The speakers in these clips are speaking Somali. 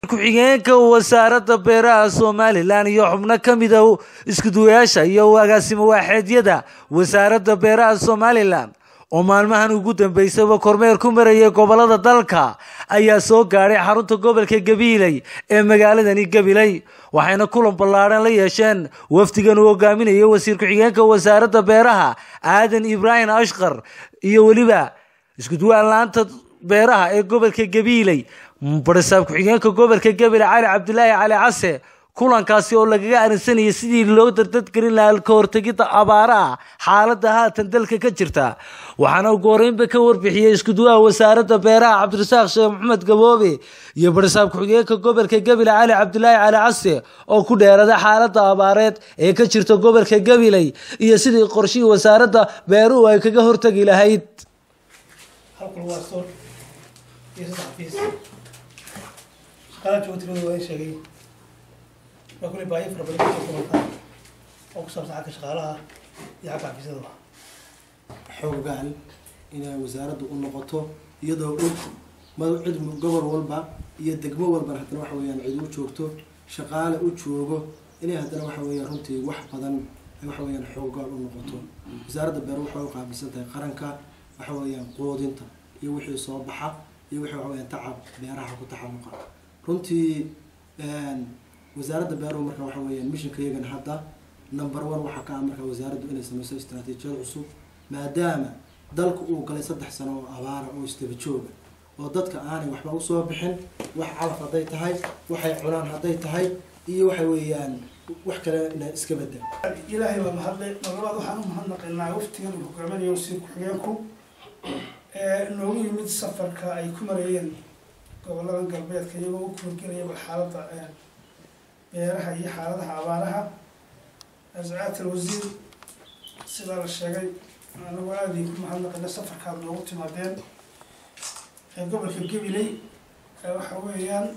ku-xigeenka wasaaradda beeraha somalilan iyo xubno ka mida iskuduwayaasha iyo agaasimo waaxeedyada wasaaradda beeraha somalilan oo maalmahan ugu dambeysaba kormeer ku marayay gobolada dalka ayaa soo gaadhay xarunta gobolka gabiiley ee magaaladani gabiley waxayna kulan ballaadhan la yeesheen wafdigan uu hogaaminayo wasiir ku-xigeenka wasaaradda beeraha aadan ibraahim ashkar iyo weliba iskuduwaan laanta beeraha ee gobolka gabiiley barisaab ku-xigeenka gobolka gabiley cali cabdilaahi cali case kulankaasi oo lagaga arinsanayay sidii loo dardadgelin lahaa ka hortegidda abaaraha xaaladda haatan dalka ka jirta waxaana ugu horeynba ka warbixiyey iskuduwaha wasaaradda beeraha cabdirasaaq sheekh maxamed gaboobe iyo barisaab ku-xigeenka gobolka gabiley cali cabdilaahi cali case oo ku dheeraday xaaladda abaareed ee ka jirta gobolka gabiley iyo sidii qorshihii wasaaradda beeruhu ay kaga hortegi lahayd waa kuley baahi fara badan kasoo kulantaa oo ku saabsan xagga shaqaalaha iyo xagga xafiisyada xoogaan inay wasaaraddu u noqoto iyadoo og ma cid gobol walba iyo degmo walbana haddana waxa weyaan cid u joogto shaqaale u joogo inay haddana waxa weeyaan runtii wax badan ay waxa weyaan xoogaan u noqoto wasaaradda beer waxay u qaabilsan tahay qaranka waxa weeyaan quudinta iyo wixii soo baxa iyo wixii waxa weyaan tacab beeraha ku taxalluqa runtii wasaaradda beeruhu marka waxa weeyaan mishinka iyagana hadda number one waxaa ka ah marka wasaaraddu inay sameyso istaraatiijiyad cusub maadaama dalku uu galay saddex sano oo abaara oo isdaba jooga oo dadka aanay waxba usoo bixin wax calaf hadday tahay waxay cunaan hadday tahay iyo waxa weeyaan wax kale ina iska bedel ilaahay baa mahadle marlabaad waxaan u mahadnaqaynaa waftigan uu hogaaminayo wasiir ku-xigeenku noogu yimid safarka ay ku marayeen goboladan galbeedka iyagoo u kuurgelaya bal xaaladda beeraha iyo xaaladaha abaaraha ascaat alwasiir sidaa la sheegay anagu aada ku mahadnaqayna safarkaad noogu timaadeen ee gobolka gabiley waxa weeyaan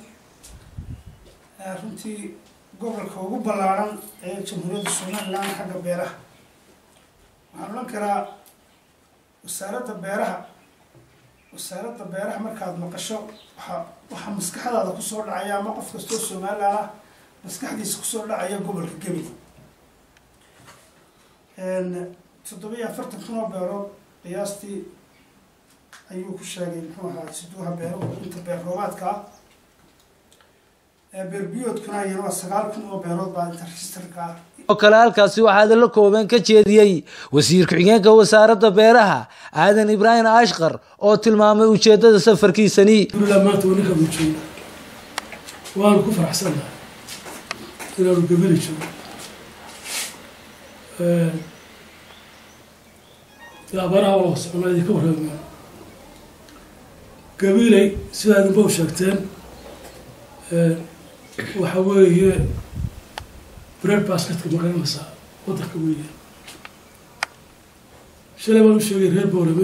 runtii gobolka ugu ballaaran ee jamhuuriyadda somalilan xagga beeraha waxaan odhan karaa wasaaradda beeraha wasaaradda beeraha markaad maqasho waxa waxaa maskaxdaada kusoo dhacaya ama qof kastoo somalilan ah maskaxdiisa kusoo dhacaya gobolka gabi toddobiyo afartan kun oo beerood qiyaastii ayuu ku sheegay muxuu ahaa siduuha beeruhu inta beer roobaadka ah beerbiyoodkuna iyana waa sagaal kun oo beerood baa inta registerka ah oo kale halkaasi waxaa hadallo kooban ka jeediyey wasiir ku-xigeenka wasaaradda beeraha aadan ibraahim ashkar oo tilmaamay ujeedada safarkiisani alhamdulillah maanta waa ninka jooga waanu ku faraxsannahay inaanu gabili jiro dee abaaraha waa socnaa idinka warraamaan gabiley sidaa idinba u sheegteen waxa weeye bread basketka magaranaysaa waddanka weeye shalay baan u sheegay reer boorame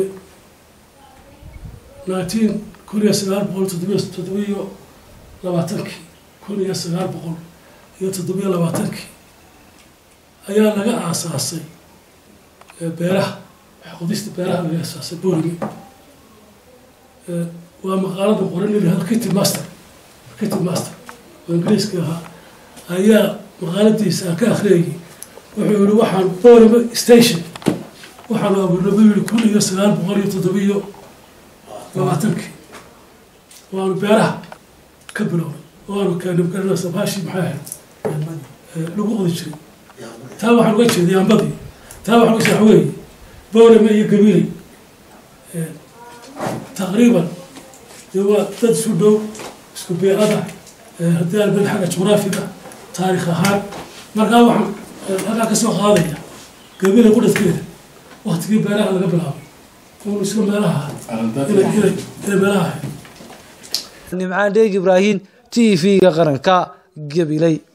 nineteen kun iyo sagaal boqol toddobiyo toddobiyo labaatankii kun iyo sagaal boqol iyo toddobiyo labaatankii ayaa laga aasaasay beeraha qodista beeraha laga aasaasay boorame waa maqaalada qoran ilaha kitty master kitty master oo ingiriiska ahaa ayaa maqaaladiisa aan ka akriyayay wuxuu yihi waxaan boorame station waxaanu abuurnay buu yihi kun iyo sagaal boqol iyo toddobiyo labaatankii waanu beeraha ka bilownay waanu keenay garanaysa baashii maxay ahayd lagu qodi jiray taa waxaan uga jeeday ambadii taa waxaan uga jeeda waxa weeye boorame iyo gabiley taqriiban dee waa dad isu dhow isku beerada haddii aan ben xagga jugraafiga taarikh ahaan markaa waxaan halkaa kasoo qaadaya gabiley qudhadkeeda waktigii beeraha laga bilaabay un isla meelaha inay meelaha ahayd nimcaan dheeg ibraahim t v-ga qaranka gabiley